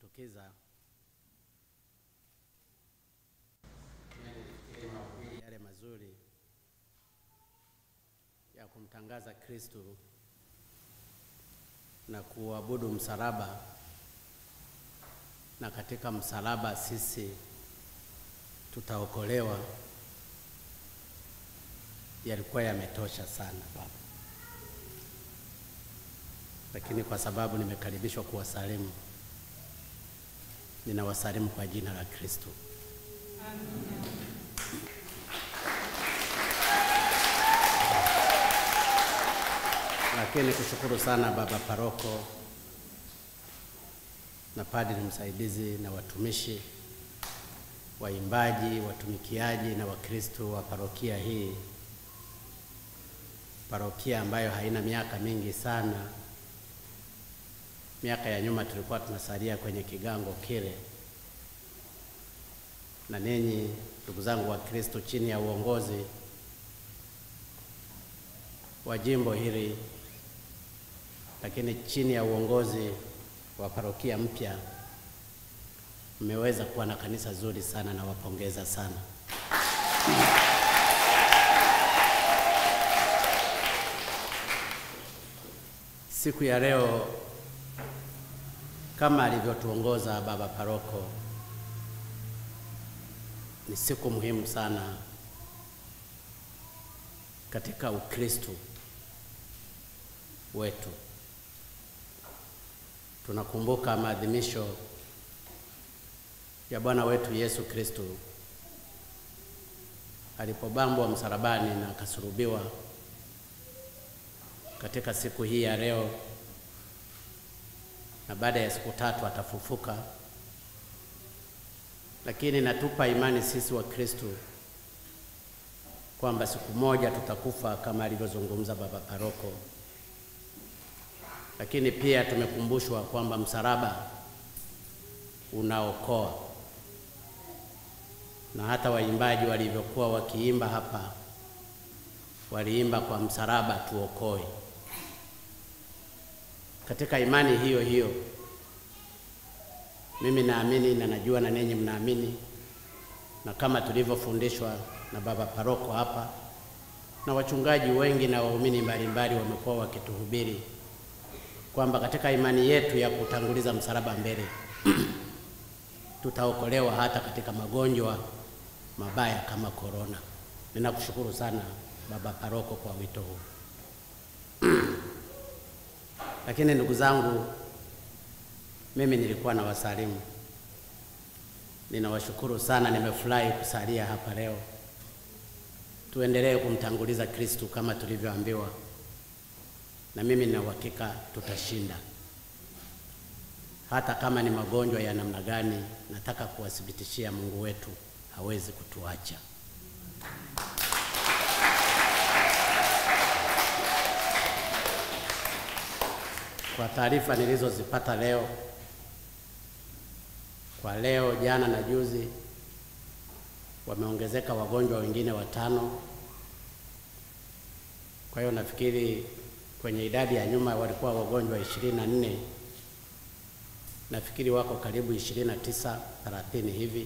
kujitokeza yale mazuri ya kumtangaza Kristo na kuabudu msalaba, na katika msalaba sisi tutaokolewa, yalikuwa yametosha sana Baba, lakini kwa sababu nimekaribishwa kuwasalimu, ninawasalimu kwa jina la Kristo. Lakini kushukuru sana baba paroko na padri msaidizi na watumishi, waimbaji, watumikiaji na Wakristo wa parokia hii, parokia ambayo haina miaka mingi sana. Miaka ya nyuma tulikuwa tunasalia kwenye kigango kile, na ninyi ndugu zangu wa Kristo, chini ya uongozi wa jimbo hili lakini chini ya uongozi wa parokia mpya mmeweza kuwa na kanisa zuri sana, na wapongeza sana. Siku ya leo kama alivyotuongoza baba paroko, ni siku muhimu sana katika Ukristo wetu. Tunakumbuka maadhimisho ya Bwana wetu Yesu Kristo alipobambwa msalabani na akasulubiwa. Katika siku hii ya leo, na baada ya siku tatu atafufuka, lakini natupa imani sisi wa Kristo kwamba siku moja tutakufa kama alivyozungumza baba paroko lakini pia tumekumbushwa kwamba msalaba unaokoa, na hata waimbaji walivyokuwa wakiimba hapa, waliimba kwa msalaba tuokoe. Katika imani hiyo hiyo, mimi naamini na najua na ninyi mnaamini, na kama tulivyofundishwa na baba paroko hapa na wachungaji wengi na waumini mbalimbali wamekuwa wakituhubiri kwamba katika imani yetu ya kutanguliza msalaba mbele tutaokolewa hata katika magonjwa mabaya kama korona. Ninakushukuru sana baba paroko kwa wito huu. Lakini ndugu zangu, mimi nilikuwa na wasalimu, ninawashukuru sana, nimefurahi kusalia hapa leo. Tuendelee kumtanguliza Kristu kama tulivyoambiwa na mimi nina uhakika tutashinda, hata kama ni magonjwa ya namna gani. Nataka kuwathibitishia Mungu wetu hawezi kutuacha. Kwa taarifa nilizozipata leo, kwa leo, jana na juzi, wameongezeka wagonjwa wengine watano. Kwa hiyo nafikiri kwenye idadi ya nyuma walikuwa wagonjwa ishirini na nne nafikiri wako karibu ishirini na tisa thelathini hivi,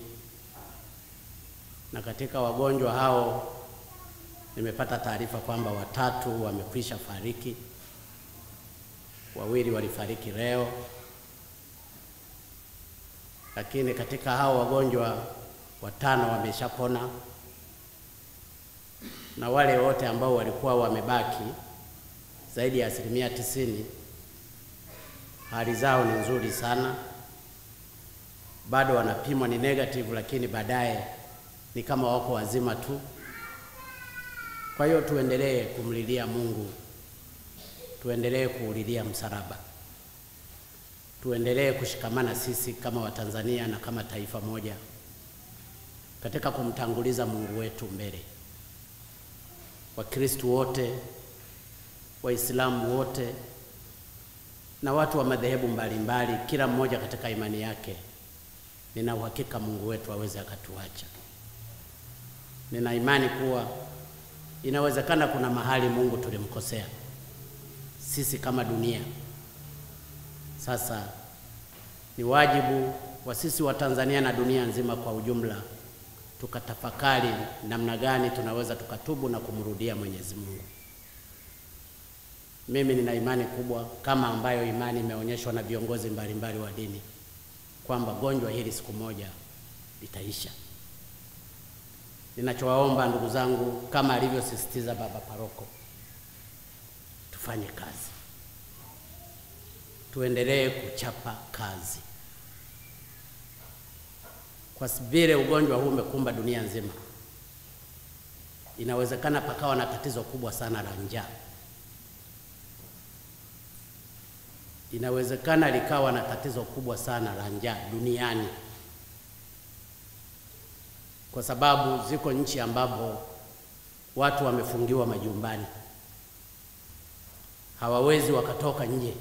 na katika wagonjwa hao nimepata taarifa kwamba watatu wamekwisha fariki, wawili walifariki leo, lakini katika hao wagonjwa watano wameshapona, na wale wote ambao walikuwa wamebaki zaidi ya asilimia tisini hali zao ni nzuri sana, bado wanapimwa ni negative, lakini baadaye ni kama wako wazima tu. Kwa hiyo tuendelee kumlilia Mungu, tuendelee kuulilia msalaba, tuendelee kushikamana sisi kama Watanzania na kama taifa moja katika kumtanguliza Mungu wetu mbele. Wakristo wote Waislamu wote na watu wa madhehebu mbalimbali, kila mmoja katika imani yake, nina uhakika Mungu wetu aweze akatuacha. Nina imani kuwa inawezekana kuna mahali Mungu tulimkosea sisi kama dunia. Sasa ni wajibu wa sisi wa Tanzania na dunia nzima kwa ujumla tukatafakari namna gani tunaweza tukatubu na kumrudia Mwenyezi Mungu. Mimi nina imani kubwa kama ambayo imani imeonyeshwa na viongozi mbalimbali wa dini kwamba gonjwa hili siku moja litaisha. Ninachowaomba ndugu zangu, kama alivyosisitiza baba paroko, tufanye kazi, tuendelee kuchapa kazi, kwa vile ugonjwa huu umekumba dunia nzima. Inawezekana pakawa na tatizo kubwa sana la njaa, inawezekana likawa na tatizo kubwa sana la njaa duniani kwa sababu ziko nchi ambapo watu wamefungiwa majumbani, hawawezi wakatoka nje.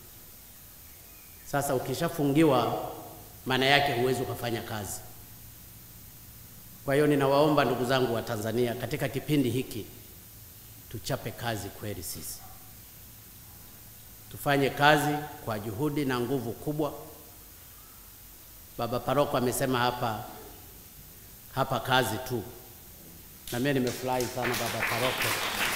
Sasa ukishafungiwa, maana yake huwezi ukafanya kazi. Kwa hiyo ninawaomba ndugu zangu wa Tanzania, katika kipindi hiki tuchape kazi kweli, sisi tufanye kazi kwa juhudi na nguvu kubwa. Baba paroko amesema hapa hapa kazi tu, na mimi nimefurahi sana baba paroko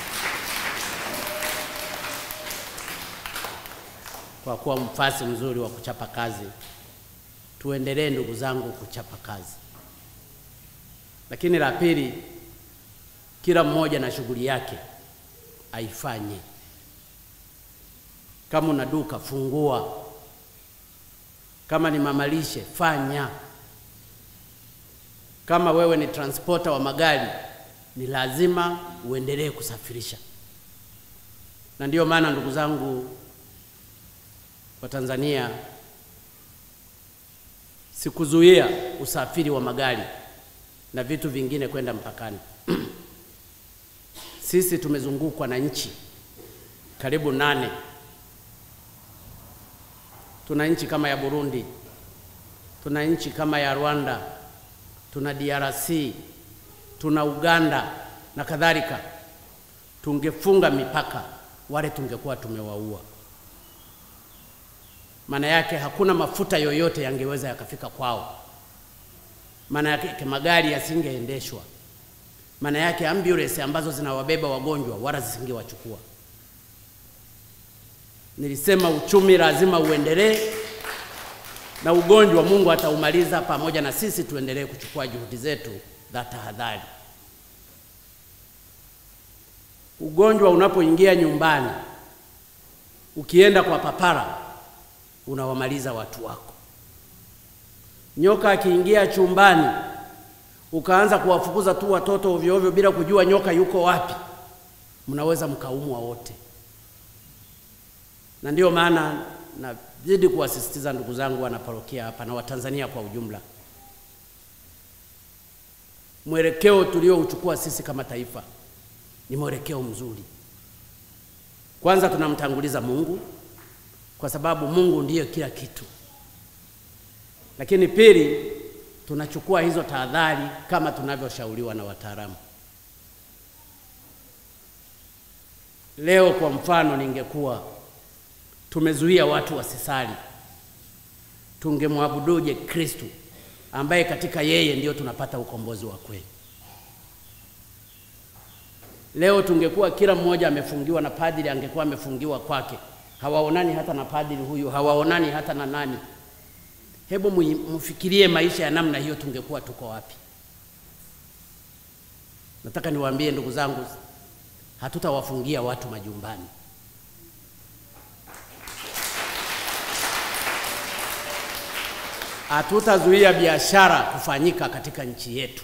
kwa kuwa mfasi mzuri wa kuchapa kazi. Tuendelee ndugu zangu kuchapa kazi, lakini la pili, kila mmoja na shughuli yake aifanye. Kama una duka fungua, kama ni mamalishe fanya kama wewe ni transporter wa magari, ni lazima uendelee kusafirisha. Na ndiyo maana ndugu zangu wa Tanzania, sikuzuia usafiri wa magari na vitu vingine kwenda mpakani. Sisi tumezungukwa na nchi karibu nane. Tuna nchi kama ya Burundi, tuna nchi kama ya Rwanda tuna DRC, tuna Uganda na kadhalika. Tungefunga mipaka, wale tungekuwa tumewaua. Maana yake hakuna mafuta yoyote yangeweza yakafika kwao. Maana yake magari yasingeendeshwa. Maana yake ambulance ambazo zinawabeba wagonjwa wala zisingewachukua. Nilisema uchumi lazima uendelee na ugonjwa Mungu ataumaliza pamoja na sisi tuendelee kuchukua juhudi zetu za tahadhari. Ugonjwa unapoingia nyumbani, ukienda kwa papara, unawamaliza watu wako. Nyoka akiingia chumbani, ukaanza kuwafukuza tu watoto ovyo ovyo bila kujua nyoka yuko wapi, mnaweza mkaumwa wote. Na ndiyo maana na zidi kuwasisitiza ndugu zangu wanaparokia hapa na Watanzania kwa ujumla, mwelekeo tuliouchukua sisi kama taifa ni mwelekeo mzuri. Kwanza tunamtanguliza Mungu kwa sababu Mungu ndiyo kila kitu, lakini pili, tunachukua hizo tahadhari kama tunavyoshauriwa na wataalamu. Leo kwa mfano, ningekuwa tumezuia watu wasisali, tungemwabuduje Kristu ambaye katika yeye ndiyo tunapata ukombozi wa kweli? Leo tungekuwa kila mmoja amefungiwa na padri angekuwa amefungiwa kwake, hawaonani hata na padri huyu, hawaonani hata na nani. Hebu mfikirie maisha ya namna hiyo, tungekuwa tuko wapi? Nataka niwaambie ndugu zangu, hatutawafungia watu majumbani. Hatutazuia biashara kufanyika katika nchi yetu.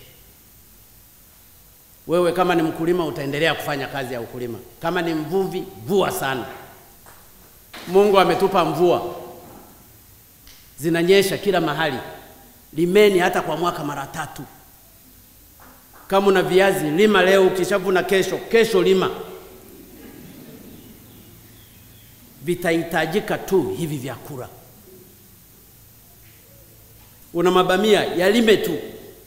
Wewe kama ni mkulima utaendelea kufanya kazi ya ukulima, kama ni mvuvi, vua sana. Mungu ametupa mvua, zinanyesha kila mahali. Limeni hata kwa mwaka mara tatu. Kama una viazi lima leo, ukishavuna kesho, kesho lima. Vitahitajika tu hivi vyakula. Una mabamia, yalime tu.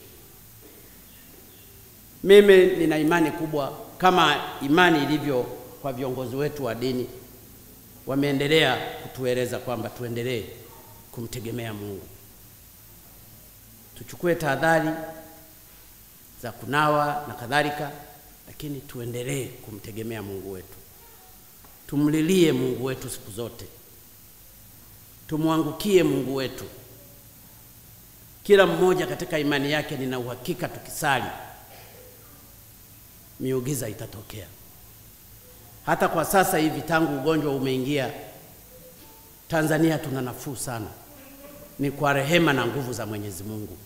Mimi nina imani kubwa kama imani ilivyo kwa viongozi wetu wa dini, wameendelea kutueleza kwamba tuendelee kumtegemea Mungu. Tuchukue tahadhari za kunawa na kadhalika, lakini tuendelee kumtegemea Mungu wetu. Tumlilie Mungu wetu siku zote, tumwangukie Mungu wetu. Kila mmoja katika imani yake, nina uhakika tukisali, miujiza itatokea. Hata kwa sasa hivi, tangu ugonjwa umeingia Tanzania, tuna nafuu sana, ni kwa rehema na nguvu za Mwenyezi Mungu.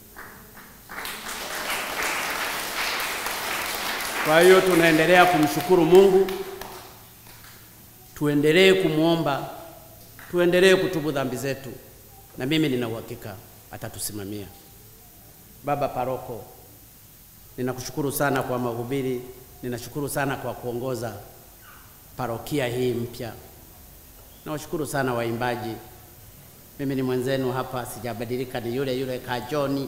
Kwa hiyo tunaendelea kumshukuru Mungu, tuendelee kumwomba, tuendelee kutubu dhambi zetu, na mimi nina uhakika atatusimamia. Baba Paroko, ninakushukuru sana kwa mahubiri, ninashukuru sana kwa kuongoza parokia hii mpya. Nawashukuru sana waimbaji, mimi ni mwenzenu hapa, sijabadilika, ni yule yule Kajoni.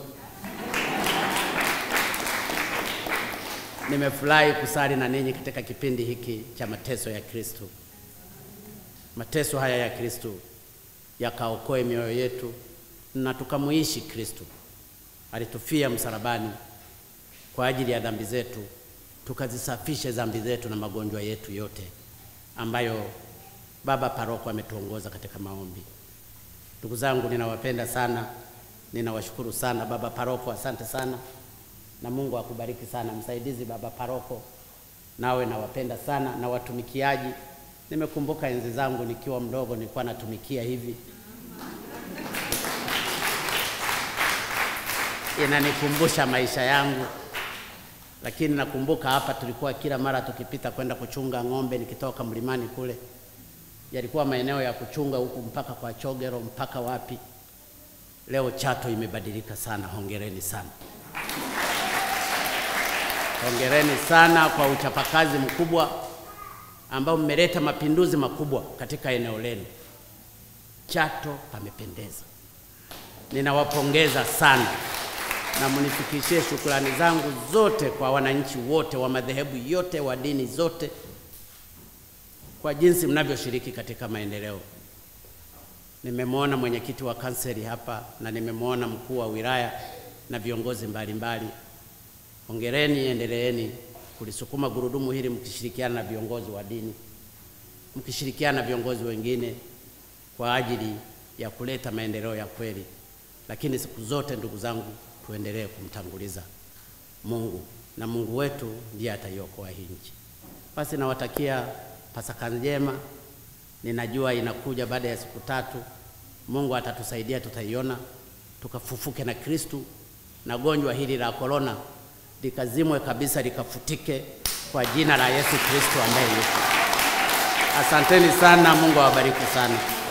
Nimefurahi kusali na ninyi katika kipindi hiki cha mateso ya Kristo. Mateso haya ya Kristo yakaokoe mioyo yetu na tukamuishi Kristo. Alitufia msalabani kwa ajili ya dhambi zetu, tukazisafishe dhambi zetu na magonjwa yetu yote ambayo Baba Paroko ametuongoza katika maombi. Ndugu zangu, ninawapenda sana, ninawashukuru sana. Baba Paroko, asante sana na Mungu akubariki sana. Msaidizi Baba Paroko, nawe nawapenda sana na watumikiaji. Nimekumbuka enzi zangu nikiwa mdogo, nilikuwa natumikia hivi, inanikumbusha maisha yangu, lakini nakumbuka hapa tulikuwa kila mara tukipita kwenda kuchunga ng'ombe, nikitoka mlimani kule, yalikuwa maeneo ya kuchunga huku mpaka kwa Chogero mpaka wapi. Leo Chato imebadilika sana, hongereni sana. Hongereni sana kwa uchapakazi mkubwa ambao mmeleta mapinduzi makubwa katika eneo lenu. Chato pamependeza. Ninawapongeza sana na munifikishie shukrani zangu zote kwa wananchi wote wa madhehebu yote wa dini zote kwa jinsi mnavyoshiriki katika maendeleo. Nimemwona mwenyekiti wa kanseli hapa na nimemwona mkuu wa wilaya na viongozi mbalimbali. Hongereni, endeleeni kulisukuma gurudumu hili mkishirikiana na viongozi wa dini, mkishirikiana na viongozi wengine kwa ajili ya kuleta maendeleo ya kweli. Lakini siku zote, ndugu zangu, tuendelee kumtanguliza Mungu na Mungu wetu ndiye ataiokoa hii nchi. Basi nawatakia Pasaka njema. Ninajua inakuja baada ya siku tatu. Mungu atatusaidia, tutaiona, tukafufuke na Kristu na gonjwa hili la korona likazimwe kabisa, likafutike kwa jina la Yesu Kristo ambaye yuko. Asanteni sana, Mungu awabariki sana.